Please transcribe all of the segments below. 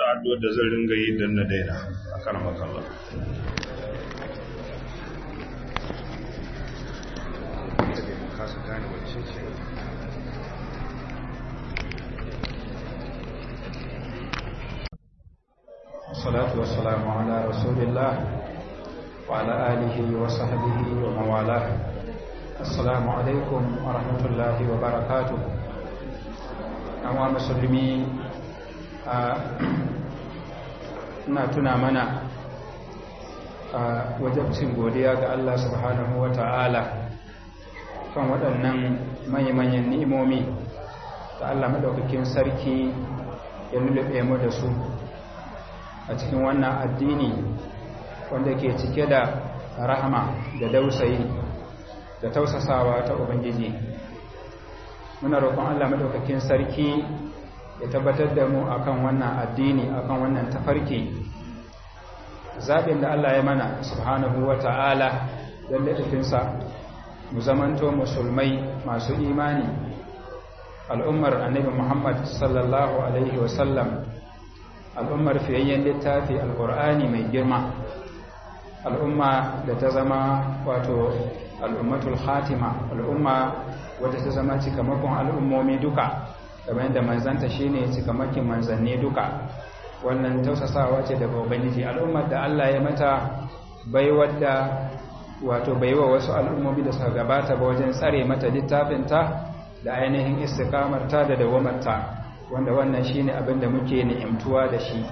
addu'ar da zan ringa yi don na daina a kan makalla الصلاة والسلام على رسول الله وعلى آله وصحبه ومن والاه السلام عليكم ورحمة الله وبركاته أما مسلمي ina tuna mana a wajabcin godiya ga Allah subhanahu wa ta'ala kan waɗannan manya-manyan ni'imomi da Allah maɗaukakin sarki ya lulluɓe mu da su a cikin wannan addini wanda ke cike da rahama da dausayi da tausasawa ta ubangiji muna roƙon Allah madaukakin sarki ya tabbatar da mu akan wannan addini akan wannan tafarki zaɓin da Allah ya mana subhanahu wa ta'ala don laɗafinsa mu zamanto musulmai masu imani al'ummar annabi Muhammad sallallahu alaihi wasallam al'ummar fiyayyen littafi al'ur'ani mai girma al'umma da ta zama wato al'ummatul khatima al'umma wadda ta zama cikamakon al'ummomi duka kamar yadda manzanta shine cikamakin manzanni duka wannan tausasawa ce daga ubangiji al'ummar da Allah ya mata baiwar da wato baiwa wasu al'ummomi da suka gabata ba wajen tsare mata littafinta da ainihin istikamarta da dawamarta wanda wannan shine abin da muke ni'imtuwa da shi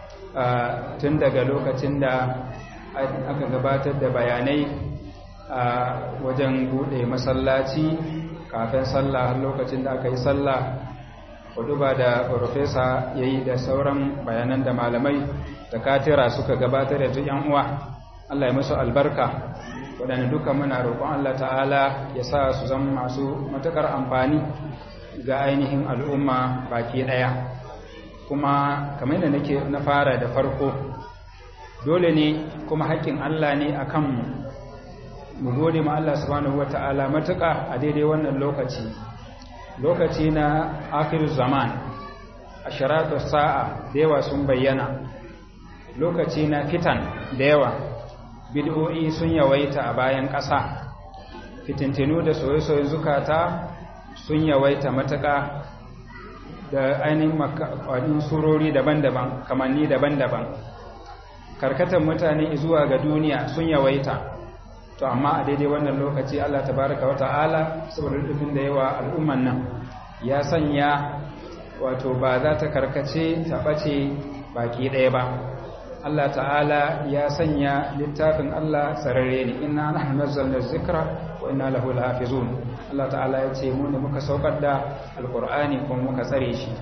tun daga lokacin da aka gabatar da bayanai a wajen bude masallaci kafin sallah har lokacin da aka yi sallah ba da profesa ya yi da sauran bayanan da malamai da katira suka gabatar da duk yan uwa Allah ya musu albarka waɗanda duka muna roƙon Allah ta'ala ya sa su zama masu matuƙar amfani ga ainihin al'umma baki ɗaya kuma kamar yadda nake na fara da farko dole ne kuma haƙƙin Allah ne a kanmu mu gode ma Allah subhanahu wa ta'ala matuƙa a daidai wannan lokaci lokaci na akhir zaman a shiratu sa'a da yawa sun bayyana lokaci na fitan da yawa bid'o'i sun yawaita a bayan ƙasa fitintinu da soye-soye zukata sun yawaita matuƙa da ainihin makwadin surori daban-daban kamanni daban-daban karkatar mutane zuwa ga duniya sun yawaita to amma a daidai wannan lokaci Allah tabaraka wa ta'ala saboda rufin da yawa al'umman nan ya sanya wato ba za ta karkace ta ɓace baki ɗaya ba Allah ta'ala ya sanya littafin Allah sararre ne inna nahnu nazzalna dhikra wa inna lahu lahafizun Allah ta'ala ya ce mu ne muka saukar da alqur'ani kuma muka tsare shi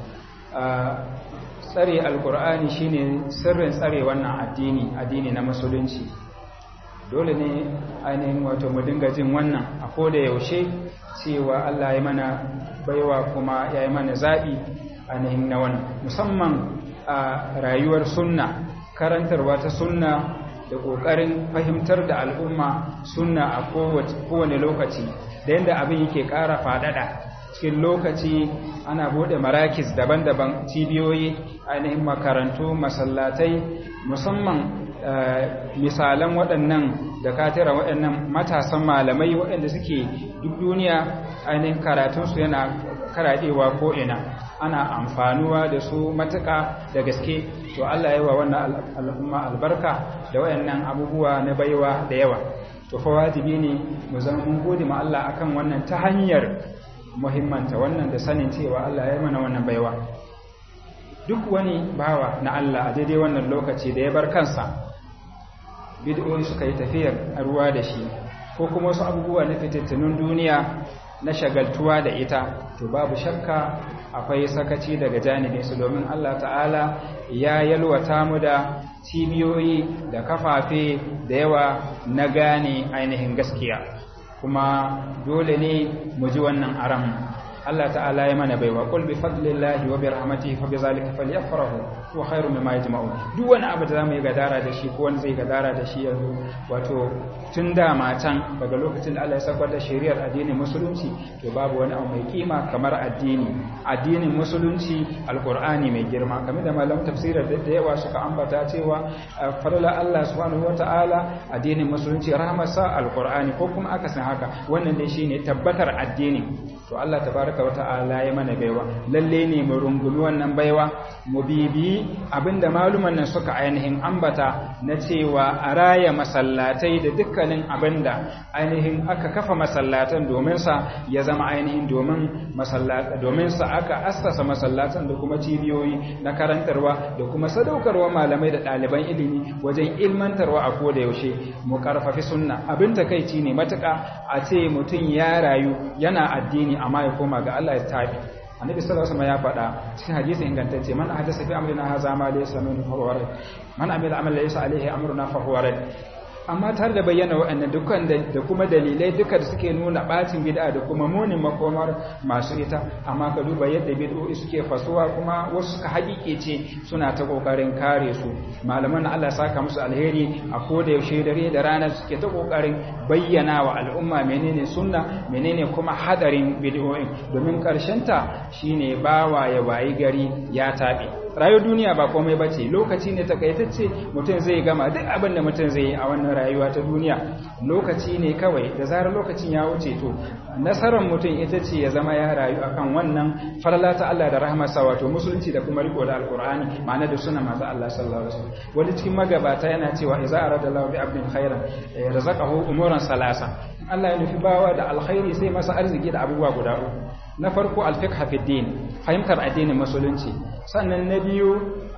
tsare alqur'ani shine sirrin tsare wannan addini addini na musulunci dole ne ainihin wato mu dinga jin wannan a koda yaushe cewa Allah ya mana baiwa kuma ya yi mana zaɓi ainihin na wannan musamman a rayuwar sunna karantarwa ta sunna da ƙoƙarin fahimtar da al'umma sunna a kowane lokaci da yadda abin yake ƙara faɗaɗa cikin lokaci ana buɗe marakis daban-daban cibiyoyi ainihin makarantu masallatai musamman misalan waɗannan da katira waɗannan matasan malamai waɗanda suke duk duniya ainihin karatunsu yana karaɗewa ko'ina ana amfanuwa da su matuƙa da gaske to Allah yi wa wannan al'umma albarka da waɗannan abubuwa na baiwa da yawa to fa wajibi ne mu zama mun gode ma Allah akan wannan ta hanyar muhimmanta wannan da sanin cewa Allah ya yi mana wannan baiwa duk wani bawa na Allah a daidai wannan lokaci da ya bar kansa bid'o'i suka yi tafiyar ruwa da shi ko kuma wasu abubuwa na fitattunun duniya na shagaltuwa da ita to babu shakka akwai sakaci daga janibin su domin Allah ta'ala ya yalwata mu da cibiyoyi da kafafe da yawa na gane ainihin gaskiya kuma dole ne mu ji wannan aram Allah ta'ala ya mana baiwa qul bi fadlillahi wa bi rahmatihi fa bi zalika falyafrahu wa khairu mimma yajma'un duk wani abu da zamu yi gadara da shi ko wani zai gadara da shi yanzu wato tun da matan daga lokacin da Allah ya saukar da shari'ar addinin musulunci to babu wani abu mai kima kamar addini addinin musulunci alqur'ani mai girma kamar da malaman tafsirar da yawa suka ambata cewa farla Allah subhanahu wata'ala addinin musulunci rahmarsa alqur'ani ko kuma akasin haka wannan dai shine tabbatar addini to Allah tabaraka wata'ala ya mana baiwa lalle ne mu rungumi wannan baiwa mu bibi abinda maluman nan suka ainihin ambata na cewa a raya masallatai da dukkanin abinda ainihin aka kafa masallatan domin sa ya zama ainihin domin masallata domin sa aka assasa masallatan da kuma cibiyoyi na karantarwa da kuma sadaukarwa malamai da ɗaliban ilimi wajen ilmantarwa a koda yaushe mu karfafi sunna abin takeici ne matuƙa a ce mutum ya rayu yana addini amma ya koma ga Allah ya tabi annabi sallallahu alaihi wasallam ya faɗa cikin hadisi ingantacce man hadasa fi amrina hadha ma laysa minhu fa huwa rad man amila amalan laysa alaihi amruna fa huwa rad amma tare da bayyana waɗannan dukkan da kuma dalilai duka da suke nuna bacin bid'a da kuma munin makomar masu ita amma ka duba yadda bid'o'i suke fasuwa kuma wasu suka haƙiƙe ce suna ta kokarin kare su malaman Allah saka musu alheri a koda yaushe dare da rana suke ta kokarin bayyana wa al'umma menene sunna menene kuma hadarin bid'o'in domin karshen ta shine bawa ya wayi gari ya tabe rayuwar duniya ba komai ba ce lokaci ne takaitacce mutum zai gama duk abin da mutum zai yi a wannan rayuwa ta duniya lokaci ne kawai da zarar lokacin ya wuce to nasarar mutum ita ce ya zama ya rayu akan wannan farla ta Allah da rahmarsa wato musulunci da kuma riko da alkur'ani ma'ana da sunan manzo Allah sallallahu alaihi wasallam wani cikin magabata yana cewa idza arada Allahu bi abdin khairan razaqahu umuran salasa Allah ya nufi bawa da alkhairi sai masa arziki da abubuwa guda uku na farko alfiqh fi din fahimtar addinin musulunci sannan na biyu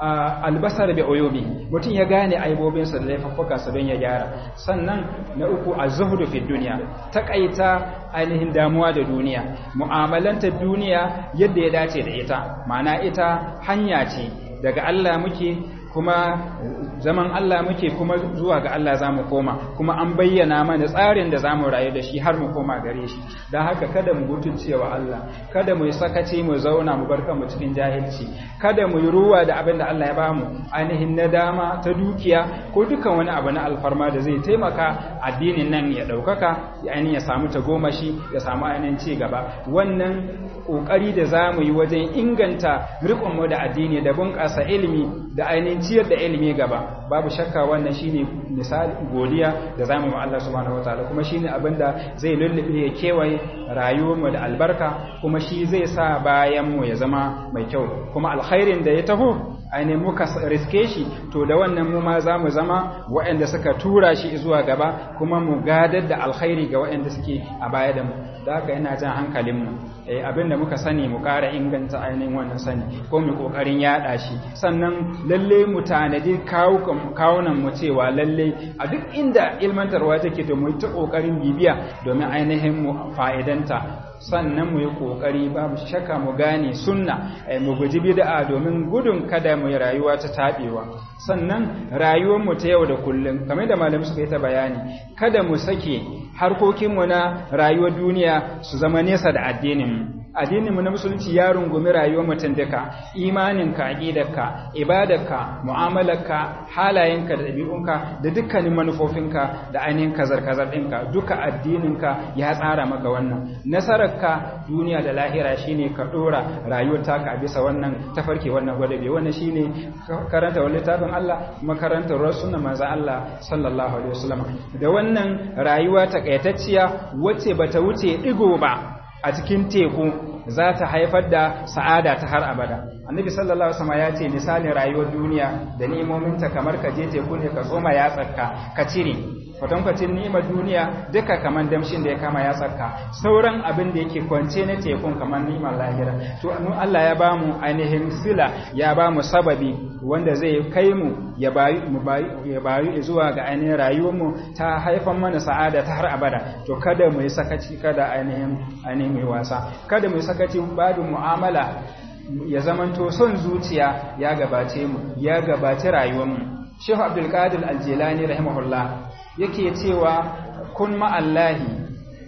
albasar bi uyubi mutum ya gane aibobinsa da laifuffukansa don ya gyara sannan na uku azhudu fi dunya takaita ainihin damuwa da duniya mu'amalanta duniya yadda ya dace da ita ma'ana ita hanya ce daga Allah muke kuma zaman Allah muke kuma zuwa ga Allah za mu koma kuma an bayyana mana tsarin da za mu rayu da shi har mu koma gare shi don haka kada mu wa Allah kada mu yi sakaci mu zauna mu bar kanmu cikin jahilci kada mu yi ruwa da abin da Allah ya bamu ainihin na dama ta dukiya ko dukan wani abu na alfarma da zai taimaka addinin nan ya ɗaukaka ya ainihin ya samu tagomashi ya samu ainihin ci gaba wannan ƙoƙari da za mu yi wajen inganta riƙonmu da addini da bunƙasa ilimi da ainihin ciyar da ilimi gaba babu shakka wannan shine misali godiya da zamu wa Allah subhanahu wataala kuma shine abinda zai lullube ya kewaye rayuwarmu da albarka kuma shi zai sa bayan mu ya zama mai kyau kuma alkhairin da ya taho ainihin muka riske shi to da wannan mu ma za mu zama waɗanda suka tura shi zuwa gaba kuma mu gadar da alkhairi ga waɗanda suke a baya da mu da haka yana jan hankalinmu abin da muka sani mu ƙara inganta ainihin wannan sani ko mu ƙoƙarin yaɗa shi sannan lalle mu tanadi kawunan mu cewa lalle a duk inda ilmantarwa take to mu ta ƙoƙarin bibiya domin ainihin mu fa'idanta sannan mu yi ƙoƙari babu shakka mu gane sunna mu guji bid'a domin gudun kada mu yi rayuwa ta taɓewa sannan rayuwar mu ta yau da kullum kamar da malamai suka yi ta bayani kada mu sake harkokinmu na rayuwar duniya su zama nesa da addinin addininmu na musulunci ya rungumi rayuwar mutum duka imaninka aqidarka ibadarka mu'amalarka halayenka da ɗabi'unka da dukkanin manufofinka da ainihin kazar-kazar ɗinka duka addininka ya tsara maka wannan nasararka duniya da lahira shine ka ɗora rayuwar taka a bisa wannan tafarki wannan gwadabe wannan shine karanta wani littafin Allah makaranta sunna manzo Allah sallallahu alaihi wasallam da wannan rayuwa takaitacciya wacce bata wuce digo ba a cikin teku za ta haifar da sa'ada ta har abada annabi sallallahu alaihi wasallam ya ce misalin rayuwar duniya da ni'imominta kamar ka je teku ne ka tsoma ya tsakka ka cire kwatankwacin ni'imar duniya duka kamar damshin da ya kama ya tsakka sauran abin da yake kwance na tekun kamar ni'imar lahira to mu Allah ya bamu ainihin sila ya bamu sababi wanda zai kai mu ya bayu mu ya bayu zuwa ga ainihin rayuwar mu ta haifan mana sa'ada ta har abada to kada mu yi sakaci kada ainihin ainihin mu wasa kada mu yi sakaci badu mu'amala ya zamanto son zuciya ya gabace mu ya gabace rayuwar mu Sheikh Abdul Qadir Al-Jilani rahimahullah yake cewa kun ma'allahi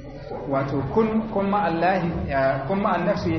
wato kun kun ma'allahi kun ma'an nafsi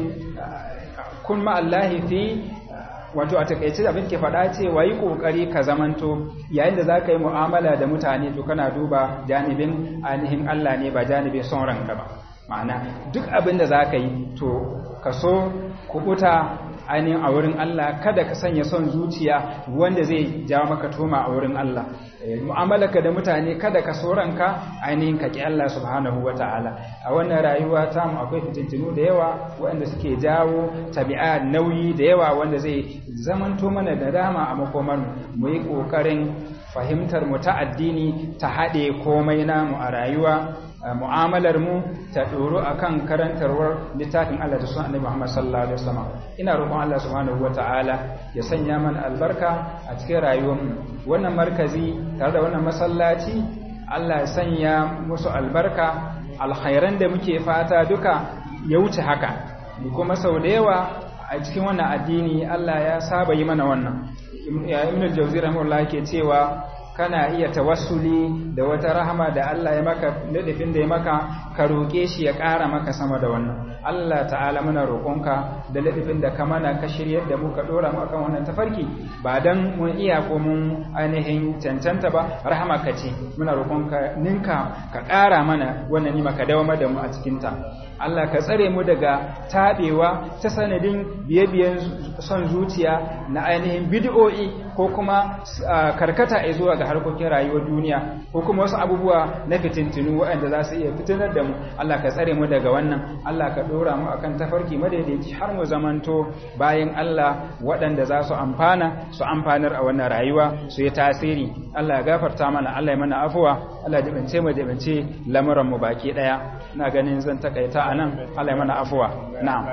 kun ma'allahi fi wato a takaice abin ke faɗa ce wa yi ƙoƙari ka zamanto yayin da za ka yi mu'amala da mutane to kana duba janibin ainihin Allah ne ba janibin son ranka ba ma'ana duk abin da za ka yi to ka so kubuta ainihin a wurin Allah kada ka sanya son zuciya wanda zai jawo maka toma a wurin Allah mu'amalaka da mutane kada ka so ranka ainihin ka ki Allah subhanahu wata'ala a wannan rayuwa ta mu akwai fitintinu da yawa waɗanda suke jawo tabi'a nauyi da yawa wanda zai zamanto mana da dama a makomar mu yi ƙoƙarin fahimtar mu ta addini ta haɗe komai namu a rayuwa mu'amalar mu ta ɗoro akan karantarwar littafin Allah da sunan Annabi Muhammad sallallahu alaihi wasallam ina roƙon Allah subhanahu wataala ya sanya mana albarka a cikin rayuwar mu wannan markazi tare da wannan masallaci Allah ya sanya musu albarka alkhairan da muke fata duka ya wuce haka kuma sau da yawa a cikin wannan addini Allah ya saba yi mana wannan Ibn al-Jawzi rahimahullah yake cewa kana iya tawassuli da wata rahama da Allah ya maka ladafin da ya maka ka roƙe shi ya ƙara maka sama da wannan Allah ta'ala muna roƙonka da ladafin da ka mana ka shiryar da mu ka dora mu akan wannan tafarki ba dan mun iya ko mun ainihin cancanta ba rahama ka ce muna roƙonka ninka ka ƙara mana wannan nima ka dawo da mu a cikin ta Allah ka tsare mu daga taɓewa ta sanadin biye-biyen son zuciya na ainihin bid'o'i ko kuma karkata a zuwa ga harkokin rayuwar duniya ko kuma wasu abubuwa na fitintinu waɗanda za su iya fitinar da mu Allah ka tsare mu daga wannan Allah ka ɗora mu akan tafarki madaidaici har mu zamanto bayan Allah waɗanda za su amfana su amfanar a wannan rayuwa su yi tasiri Allah ya gafarta mana Allah ya mana afuwa Allah ya dibance mu dibance lamuran mu baki ɗaya ina ganin zan takaita a nan Allah ya mana afuwa na'am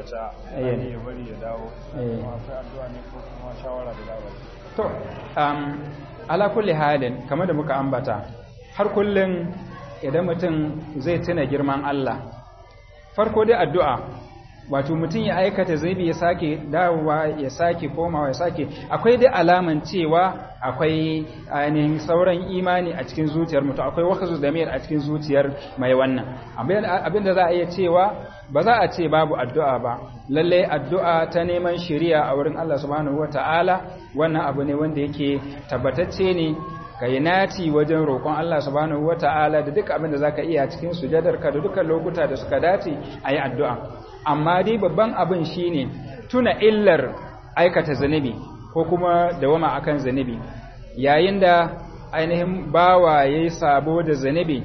to um, ala kulli halin kamar da muka ambata har kullum idan mutum zai tuna girman Allah farko dai addu'a wato mutum ya aikata zaibi ya sake dawowa ya sake komawa ya sake akwai dai alaman cewa akwai ainihin sauran imani a cikin zuciyar mutum akwai wakazu damir a cikin zuciyar mai wannan abinda za a iya cewa ba za a ce babu addu'a ba lalle addu'a ta neman shiriya a wurin Allah subhanahu wata'ala wannan abu ne wanda yake tabbatacce ne ka yi nati wajen roƙon Allah subhanahu wata'ala da duk abin da za ka iya cikin sujadarka da dukkan lokuta da suka dace a yi addu'a amma dai babban abin shi ne tuna illar aikata zunubi ko kuma dawama akan zunubi yayin da ainihin bawa ya yi sabo da zunubi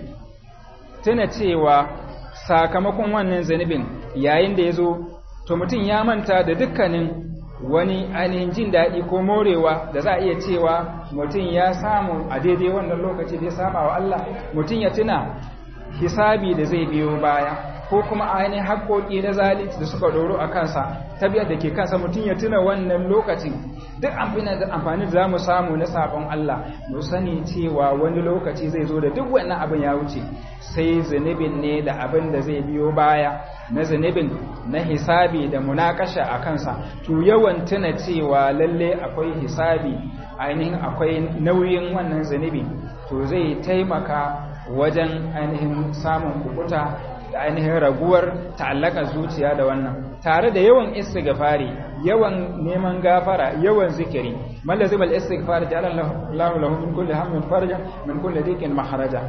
tuna cewa sakamakon wannan zunubin yayin da ya zo to mutum ya manta da dukkanin wani ainihin jin daɗi ko morewa da za a iya cewa mutum ya samu a daidai wannan lokaci da ya saba wa Allah mutum ya tuna hisabi da zai biyo baya ko kuma ainihin haƙoƙi na zalunci da suka ɗoro a kansa tabiyar da ke kansa mutum ya tuna wannan lokacin duk amfani da za mu samu na sabon Allah mu sani cewa wani lokaci zai zo da duk wannan abin ya wuce sai zunubin ne da abin da zai biyo baya na zunubin na hisabi da munakasha a kansa to yawan tuna cewa lalle akwai hisabi ainihin akwai nauyin wannan zunubi to zai taimaka wajen ainihin samun kukuta da ainihin raguwar ta'allaka zuciya da wannan tare da yawan istighfari yawan neman gafara yawan zikiri malazim al-istighfar ja'ala Allahu lahu min kulli hammin farja min kulli dhiqin maharaja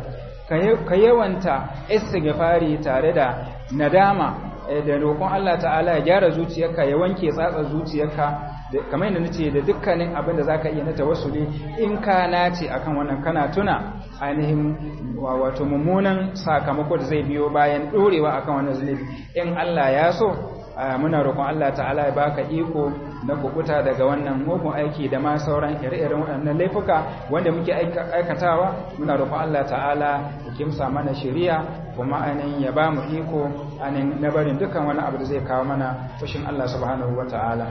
ka yawanta istighfari tare da nadama da roƙon Allah ta'ala ya gyara zuciyarka ya wanke tsatsa zuciyarka kamar yadda nace da dukkanin abin da zaka iya na tawassuli in ka nace akan wannan kana tuna ainihin wato mummunan sakamako da zai biyo bayan dorewa akan wannan zunubi in Allah ya so muna roƙon Allah ta'ala ya baka iko na kukuta daga wannan mugun aiki da ma sauran ire-iren waɗannan laifuka wanda muke aikatawa muna roƙon Allah ta'ala ya kimsa mana shari'a kuma ainihin ya ba mu iko ainihin na barin dukkan wani abu da zai kawo mana fushin Allah subhanahu wa ta'ala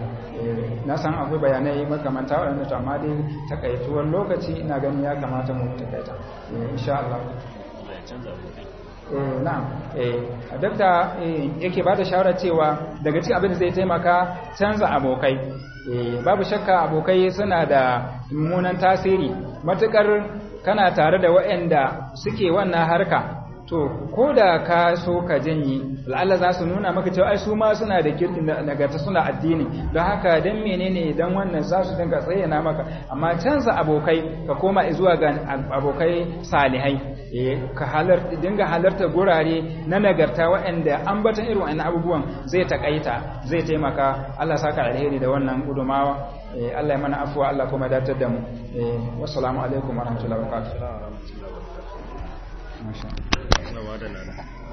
na san akwai bayanai makamanta waɗanda to amma dai takaituwar lokaci ina ganin ya kamata mu takaita insha Allah na'am duk da yake ba da shawarar cewa daga cikin abin da zai taimaka canza abokai babu shakka abokai suna da mummunan tasiri matukar kana tare da waɗanda suke wannan harka to ko da ka so ka janyi la'alla za su nuna maka cewa ai su ma suna da kirkin nagarta suna addini don haka dan menene idan wannan za su dinga tsayyana maka amma canza abokai ka koma zuwa ga abokai salihai eh ka halarta dinga halarta gurare na nagarta waɗanda ambatan irin wannan abubuwan zai takaita zai taimaka Allah saka alheri da wannan gudumawa Allah ya mana afuwa Allah kuma datar da mu wassalamu alaikum warahmatullahi wabarakatuh